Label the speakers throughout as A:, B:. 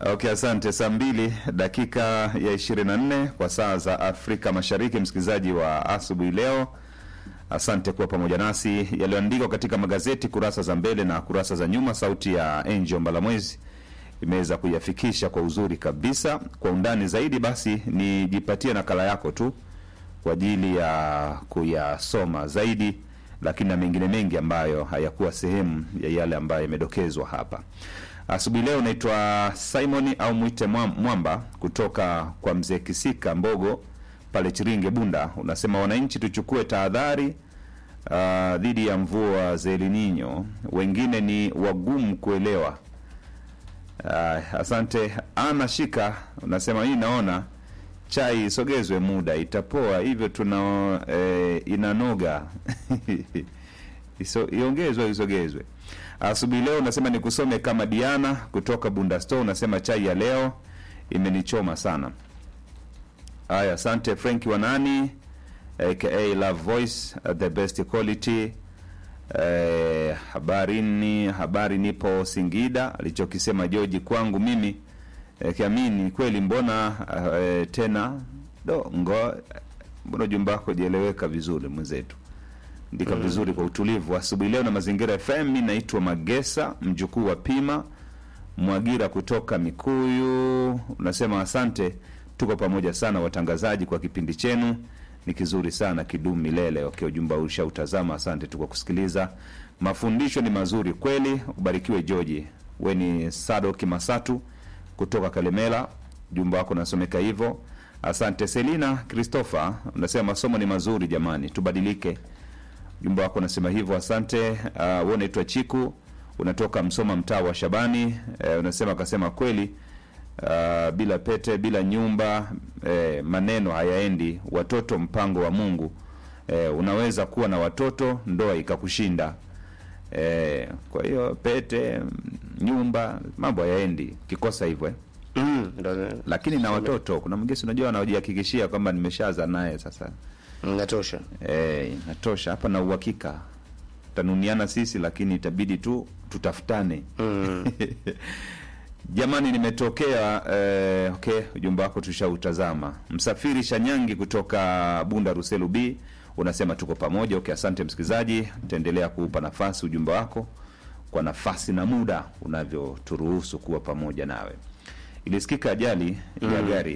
A: Okay, asante. Saa mbili dakika ya ishirini na nne kwa saa za Afrika Mashariki, msikilizaji wa asubuhi leo, asante kuwa pamoja nasi. Yaliyoandikwa katika magazeti kurasa za mbele na kurasa za nyuma, sauti ya Angel Mbalamwezi imeweza kuyafikisha kwa uzuri kabisa. Kwa undani zaidi, basi nijipatie nakala yako tu kwa ajili ya kuyasoma zaidi, lakini na mengine mengi ambayo hayakuwa sehemu ya yale ambayo yamedokezwa hapa asubuhi leo. Naitwa Simon au mwite Mwa- Mwamba kutoka kwa mzee Kisika Mbogo pale Chiringe Bunda. Unasema wananchi tuchukue tahadhari ah, dhidi ya mvua za El Nino, wengine ni wagumu kuelewa. Ah, asante Ana Shika, unasema hii naona chai isogezwe muda itapoa, hivyo tuna eh, inanoga Iso, iongezwe isogezwe. Asubuhi leo unasema nikusome kama Diana kutoka Bunda Store, unasema chai ya leo imenichoma sana. Haya, asante Frank Wanani aka Love Voice uh, the best quality. Eh, habarini habari, nipo Singida. Alichokisema George kwangu mimi eh, kiamini kweli, mbona eh, tena do ngo, mbona jumba wako jieleweka vizuri mwenzetu ndika vizuri kwa utulivu asubuhi leo na mazingira FM. Mi naitwa Magesa mjukuu wa Pima Mwagira kutoka Mikuyu. Unasema asante, tuko pamoja sana watangazaji kwa kipindi chenu ni kizuri sana, kidumu milele. Okay, ujumba ushautazama, asante tu kwa kusikiliza. Mafundisho ni mazuri kweli, ubarikiwe George. We ni Sado Kimasatu kutoka Kalemela, jumba wako unasomeka hivyo. Asante Selina Christopher, unasema masomo ni mazuri jamani, tubadilike jumba wako unasema hivyo, asante. Uh, wewe unaitwa Chiku, unatoka Msoma, mtaa wa Shabani. Uh, unasema akasema kweli, uh, bila pete, bila nyumba, eh, maneno hayaendi. Watoto mpango wa Mungu. Eh, unaweza kuwa na watoto ndoa ikakushinda. Eh, kwa hiyo pete, nyumba, mambo hayaendi kikosa hivyo eh.
B: Mm, ndo-
A: Lakini na watoto, kuna mgesi unajua anajihakikishia kwamba nimeshaza naye sasa
B: Natosha.
A: Eh, natosha hapa na uhakika tanuniana sisi, lakini itabidi tu tutafutane.
B: Mm.
A: Jamani, nimetokea eh, okay, ujumbe wako tushautazama. Msafiri Shanyangi kutoka Bunda Ruselu B unasema tuko pamoja. Okay, asante msikilizaji, taendelea kuupa nafasi ujumbe wako kwa nafasi na muda unavyoturuhusu kuwa pamoja nawe. Ilisikika ajali ya gari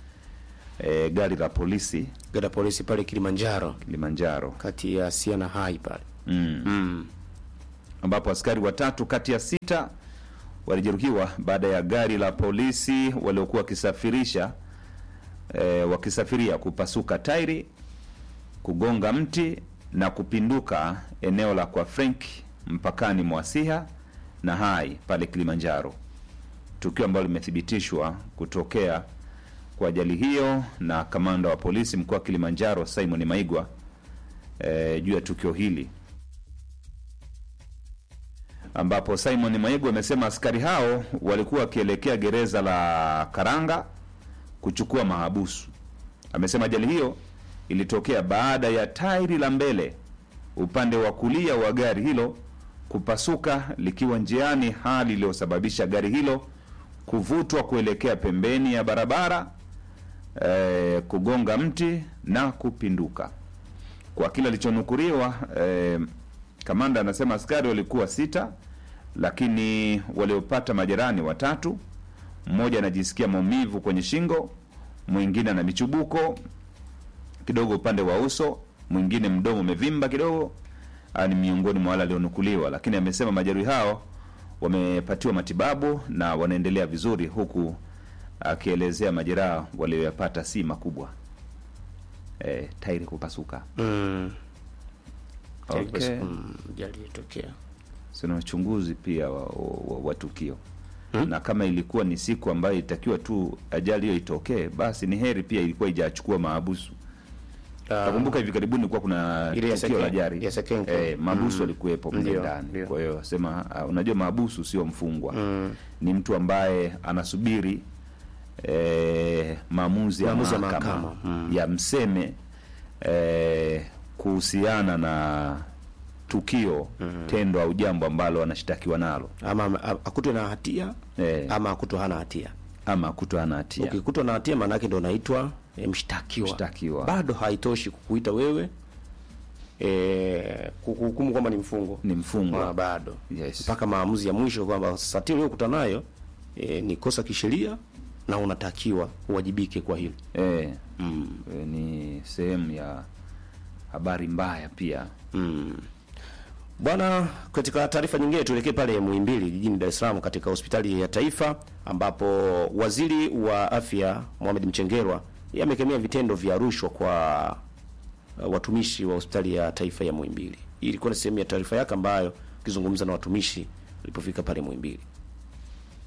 A: eh, gari la polisi
B: Gada polisi pale Kilimanjaro
A: Kilimanjaro
B: kati ya Sia na Hai pale.
A: mm.
B: Mm.
A: ambapo askari watatu kati ya sita walijeruhiwa baada ya gari la polisi waliokuwa wakisafirisha e, wakisafiria kupasuka tairi, kugonga mti na kupinduka eneo la kwa Frank mpakani mwa Siha na Hai pale Kilimanjaro, tukio ambalo limethibitishwa kutokea kwa ajali hiyo na kamanda wa polisi mkoa wa Kilimanjaro Simon Maigwa e, juu ya tukio hili ambapo Simon Maigu amesema askari hao walikuwa wakielekea gereza la Karanga kuchukua mahabusu. Amesema ajali hiyo ilitokea baada ya tairi la mbele upande wa kulia wa gari hilo kupasuka likiwa njiani, hali iliyosababisha gari hilo kuvutwa kuelekea pembeni ya barabara eh, kugonga mti na kupinduka. Kwa kile alichonukuriwa eh, kamanda anasema askari walikuwa sita, lakini waliopata majeraha ni watatu. Mmoja anajisikia maumivu kwenye shingo, mwingine ana michubuko kidogo upande wa uso, mwingine mdomo umevimba kidogo. Haya ni miongoni mwa wale walionukuliwa, lakini amesema majeruhi hao wamepatiwa matibabu na wanaendelea vizuri, huku akielezea majeraha walioyapata si makubwa. E, tairi kupasuka.
B: Mm.
A: Okay.
B: Mm, ajali ilitokea.
A: sina uchunguzi pia wa, wa, wa tukio
B: Hmm?
A: na kama ilikuwa ni siku ambayo itakiwa tu ajali hiyo itokee, basi ni heri pia ilikuwa ijachukua maabusu.
B: Ah,
A: Nakumbuka hivi karibuni kuwa kuna
B: Ile ya
A: tukio la
B: Seken-
A: ajali
B: ya Sekenke.
A: eh, maabusu
B: Mm.
A: walikuwepo mle
B: Ndio,
A: ndani.
B: ndio.
A: Kwa hiyo sema, uh, unajua maabusu sio mfungwa
B: Mm.
A: ni mtu ambaye anasubiri eh, maamuzi ya
B: Maamuzi ya
A: mahakama
B: mahakama. Mm.
A: ya mseme eh, kuhusiana na tukio tendo au jambo ambalo anashtakiwa nalo
B: ama ama- akutwe na hatia
A: eh,
B: ama akutwe hana hatia.
A: ama kutwa hana hatia
B: Ukikutwa na hatia maana yake ndio unaitwa e, mshtakiwa.
A: Mshtakiwa.
B: Bado haitoshi kukuita wewe e, kukuhukumu kwamba ni mfungo.
A: ni mfungwa
B: Ah, bado
A: Yes.
B: mpaka maamuzi ya mwisho kwamba sasa hatia uliyokutana nayo e, ni kosa kisheria na unatakiwa uwajibike kwa hilo.
A: eh,
B: Mm.
A: eh, ni sehemu ya habari mbaya pia
B: Mm. Bwana, katika taarifa nyingine tuelekee pale Muhimbili jijini Dar es Salaam katika hospitali ya taifa ambapo waziri wa afya Mohamed Mchengerwa yeye amekemea vitendo vya rushwa kwa uh, watumishi wa hospitali ya taifa ya Muhimbili. Hii ilikuwa ni sehemu ya taarifa yake ambayo akizungumza na watumishi alipofika pale Muhimbili.